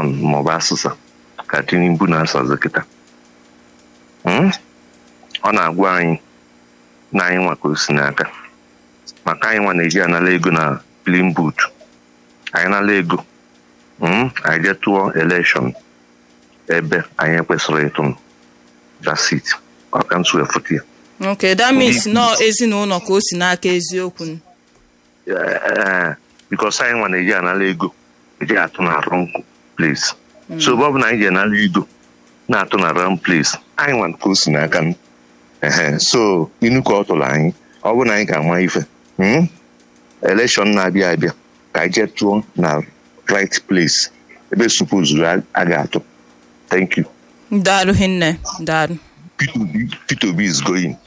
election maọbụ asụsa ka tinubu na-asazi kịta Mm? ọ na-agwa anyị na anyị nwa ka o si n'aka maka anyị nwa na-eji anala ego na plin boot anyị nala ego mm, anyị jee tụọ elekshọn ebe anyị kwesịrị ịtụ dasit ọka ntu efute ya ok that means nọ ezinụlọ ka o si n'aka eziokwu ee bikos anyị nwa na-eji anala ego eji atụ na wrong place so ebe ọ bụ na anyị ji anala ego na-atụ na wrong place anyị nwa ka o si n'aka m ehe so inu ka ọ tụrụ anyị ọ bụ na anyị ga-ama ife mm? elekshọn na-abịa abịa ka anyị jee tụọ na right place ebe supozuru a ga-atụ thank you daalụ hinne daalụ Peter Obi- Peter Obi is going